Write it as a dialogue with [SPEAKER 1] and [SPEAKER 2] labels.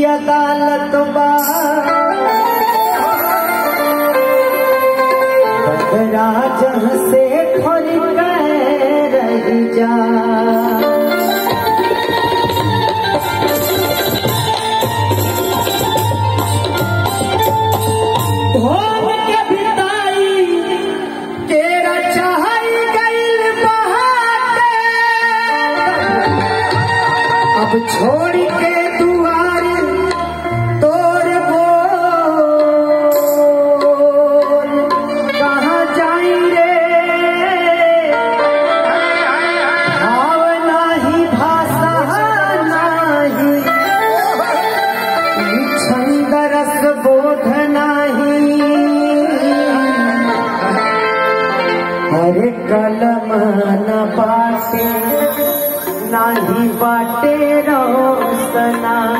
[SPEAKER 1] अदालत बा बकरा जह से खोल कर रह जा भोग के बिताई तेरा चाहई गइल बहाते अब छोड़ के दुआर तोर बोल कहाँ जाई रे भाव नाही भाषा नाही छंद रस बोध नाही अरे कलम न बाटे नाही बाटे रोसना